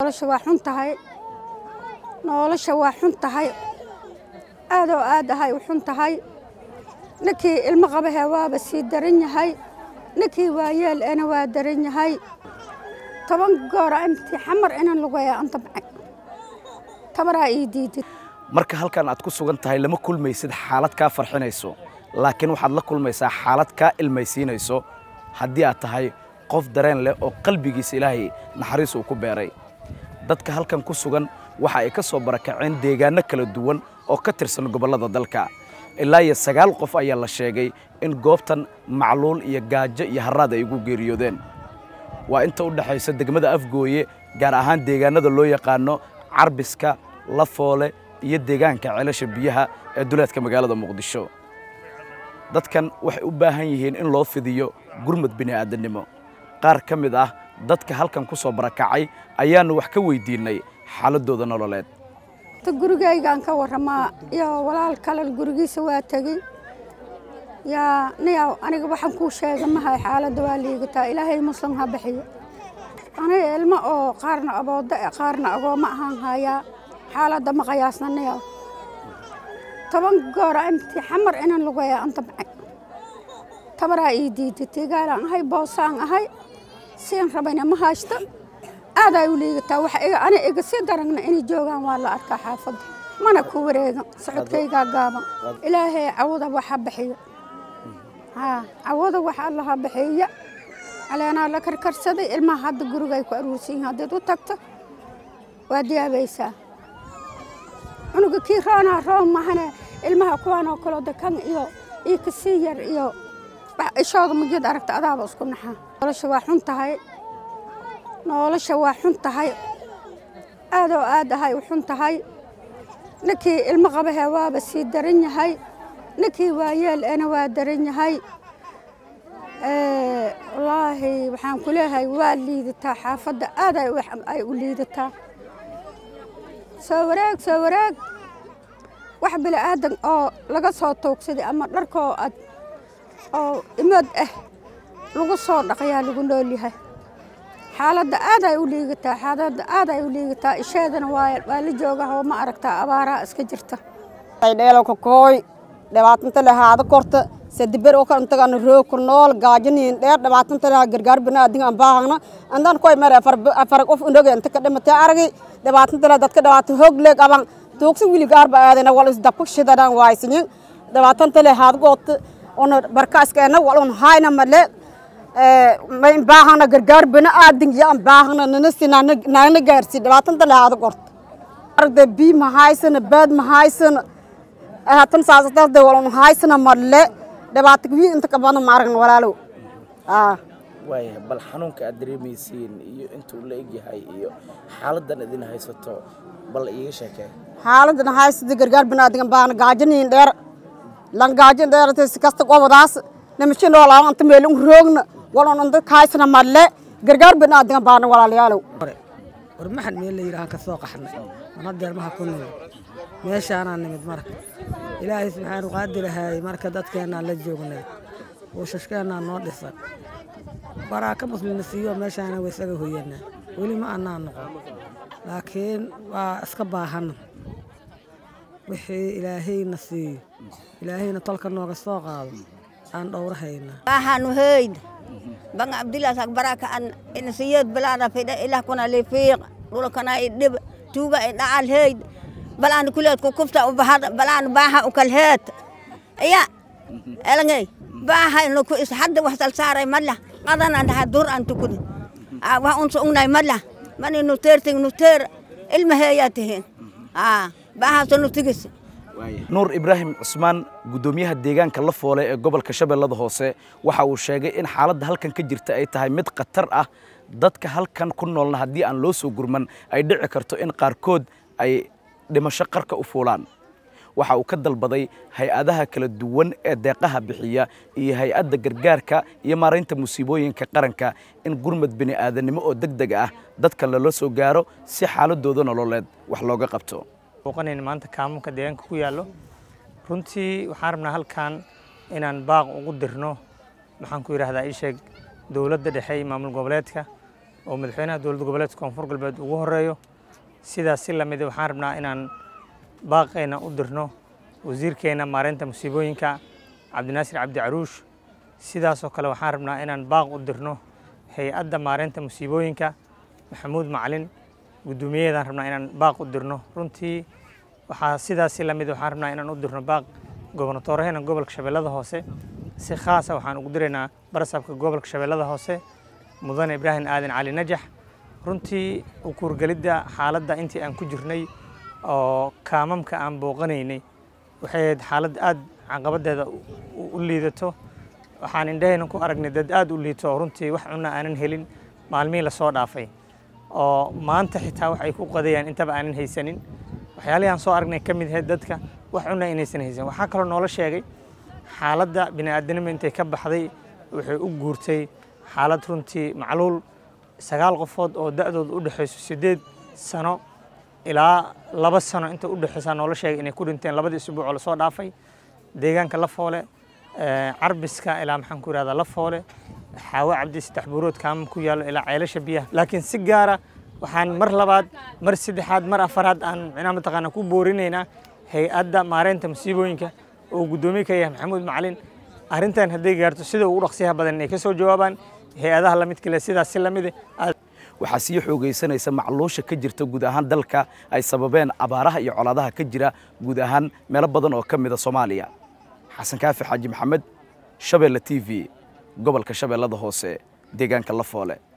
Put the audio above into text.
nolosha waa xun tahay nolosha waa xun tahay aad oo aad ahay u xun tahay ninkii ilmo qabahee waaba sii daran yahay ninkii waayeel ena waa daran yahay toban goora intii xamar inan lugeeya an damcay tabaraa ii diidid marka halkan aad ku sugan tahay lama kulmaysid xaalad kaa farxinayso laakiin waxaad la kulmaysaa xaalad kaa ilmaysiinayso haddii aad tahay qof dareen leh oo qalbigiisa ilaahay naxariis uu ku beeray dadka halkan ku sugan waxa ay ka soo barakaceen deegaanno kala duwan oo ka tirsan gobollada dalka ilaa iyo sagaal qof ayaa la sheegay in goobtan macluul iyo gaajo iyo harraad ay ugu geeriyoodeen waa inta u dhexaysa degmada afgooye gaar ahaan deegaannada loo yaqaano carbiska lafoole iyo deegaanka ceelasha biyaha ee duleedka magaalada muqdisho dadkan waxay u baahan yihiin in loo fidiyo gurmad bini'aadannimo qaar ka mid ah dadka halkan ku soo barakacay ayaannu wax ka weydiinnay xaaladdooda nololeed ta gurigaygaan ka warramaa iyo walaal kale gurigiisa waa tegey yaa niyaw aniga waxaan kuu sheega mahay xaaladda waa liigataa ilaahay muslim ha bixiyo aniga ilmo oo qaarna abooda e qaarna agooma ahaan hayaa xaaladda ma qayaasna niyaw toban goora intii xamar inan lugeeya an damcay tabaraa ii diiday tegaalaan ahay boosaan ahay siin rabayna ma haysto aaday u liigataa wax iga ani iga sii daragna inay joogaan waa la arkaa xaafadda mana ku wareegan socodkaygaa gaaban ilaahay cawada wax ha bixiyo haa cawada wax alla ha bixiya caleenaa la karkarsaday ilmaha hadda gurigay ku aruursan yihiin haddaad u tagto waa diyaabaysaa cunuga kii roonaa roon mahane ilmaha kuwaan oo kaloo dekan iyo iyo kasii yar iyo ishooda magid aragta adaaba isku naxaa nolosha waa xun tahay nolosha waa xun tahay aad oo aad ahay u xun tahay ninkii ilmo qabahee waaba sii daran yahay ninkii waayeel ena waa daran yahay wallaahi waxaan ku leeyahay waa liidataa xaafadda aad ay u liidataa soo wareeg soo wareeg wax bili'aadan oo laga soo toogsaday ama dharkoo ad oo imood ah lagu soo dhaqayaa lagu nool yahay xaaladda aad ay u liigataa xaaladda aad ay u liigataa isheedana waa waa la jooga oo ma aragtaa abaaraa iska jirta dheelka kooy dhibaatanta lahaada korta sadiber oo kan tagana roog ku nool gaajaniin dheer dhibaatanta lahaa gargaar banaadin aan baahana andan koy mare afar afar qof unoge inta ka dhimatay aragay dhibaatanta lahaa dadka dhibaato hoog leeg aban tuugsi wili gaarba aadayna wal is dabka shidadan waaysinyin dhibaatanta lahaad goota ona barkaaskeenna wal on hayna male may baahana gargaar bana aadin yaan baahana nana sinana naana gaarsi dhibaatanta lahaada korta aragda bii ma haysana baad ma haysana hatan saasatade walon haysana male dhibaato wiil inta ka badan ma aragna walaalow waaya bal xanuunka aad dareemaysiin iyo intuu la egyahay iyo xaaladdan idin haysato bal iiga sheekee xaaladan haysada gargaar banaadigan baana gaajaniin dheer lan gaajin dheerata si kasta qobadaas nimashin noolaa anta meel un roogna walon anta kahaysana male gargaar banaadigan baana walaalayaalow war maxan meel la yidhahaan ka soo qaxnay mana deermaha ku nimid meeshaanaa nimid marka ilaahay subxaanu qaadirahaayey marka dadkeennaan la joognay wuushashkeennaa noo dhisan baraaka muslimna siiyo meeshaana wa isaga hoyanaa weli ma annaa noqon laakiin waa iska baahanna wixii ilaahayna siiyo ilaahayna tolka nooga soo qaado aan dhowrahaynaa waxaanu heyd banga abdillaas baraka an inasiyad balana fida ilah kuna lifiiq dhulkana idhib tuuga idhacal heyd balaan kuleed ku kufta ubahad balaan baaha ukalheed iya elangey baaha inu ku is hadda wax salsaaray madla qadan an dhaha dur an tukudi wax unsa ungnay madla mani nu teerting nu teer ilma heeyaa tihiin baahaasa nu tigis nuur ibraahim cusmaan guddoomiyaha deegaanka la foole ee gobolka shabeellada hoose waxa uu sheegay in xaaladda halkan ka jirta ay tahay mid khatar ah dadka halkan ku noolna haddii aan loo soo gurman ay dhici karto in qaarkood ay dhimasho qarka u fuulaan waxa uu ka dalbaday hay-adaha kala duwan ee deeqaha bixiya iyo hay-adda gargaarka iyo maaraynta musiibooyinka qaranka in gurmad bini'aadanimo oo deg deg ah dadkan lala soo gaaro si xaaladooda nololeed wax looga qabto booqanayn maanta kaamunka deegaanka ku yaallo runtii waxaan rabnaa halkan inaan baaq ugu dirno maxaan ku yidhahdaa ii sheeg dowladda dhexe iyo maamul goboleedka oo madaxweynaha dowladda goboleedka koonfur galbeed ugu horeeyo sidaas si lamid waxaan rabnaa inaan baaqayna u dirno wasiirkeena maareynta musiibooyinka cabdinaasir cabdi caruush sidaasoo kale waxaan rabnaa inaan baaq u dirno hay-adda maareynta musiibooyinka maxamuud macalin guddoomiyaheedaan rabnaa inaan baaq u dirno runtii waxaa sidaas si lamid waxaan rabnaa inaan u dirno baaq gobonatooraheenna gobolka shabeellada hoose si khaasa waxaan ugu diraynaa barasabka gobolka shabeellada hoose mudane ibraahim aadan cali najax runtii ukuurgelidda xaaladda intii aan ku jirnay oo kaamamka aan booqanaynay waxay ahayd xaalad aad caqabaddeeda u liidato waxaan indhahayna ku aragnay dad aad u liito oo runtii wax cunna aanan helin maalmihii lasoo dhaafay oo maanta xitaa wax ay ku qadayaan intaba aanan haysanin waxyaalihii aan soo aragnay ka mid ahayd dadka wax cunna inaysan haysan waxaa kaloo noola sheegay xaaladda bini'aadanimo intay ka baxday waxay u guurtay xaalad runtii macluul sagaal qofood oo da'dooda u dhexayso siddeed sano ilaa laba sano inta u dhexaysaa noola sheegay inay ku dhinteen labadii isbuuc oo lasoo dhaafay deegaanka lafoole carbiska ilaa maxaan ku yidhahdaa lafoole xaawo cabdi saddex buurood kaamam ku yaallo ilaa ceelasha biyaha laakiin si gaara waxaan mar labaad mar saddexaad mar afaraad aan micnaha mataqaana ku boorinaynaa hay-adda maareynta musiibooyinka oo guddoomiye ka yahay maxamuud macalin arrintan hadday gaarto sida ugu dhaqsiyaha badan inay ka soo jawaabaan hay-adaha lamidka leh sidaas si lamid waxaa sii xoogaysanaysa macluusha ka jirta guud ahaan dalka ay sababeen abaaraha iyo colaadaha ka jira guud ahaan meelo badan oo ka mida soomaaliya xasan kaafi xaaji maxamed shabeelle t v gobolka shabeellada hoose deegaanka lafoole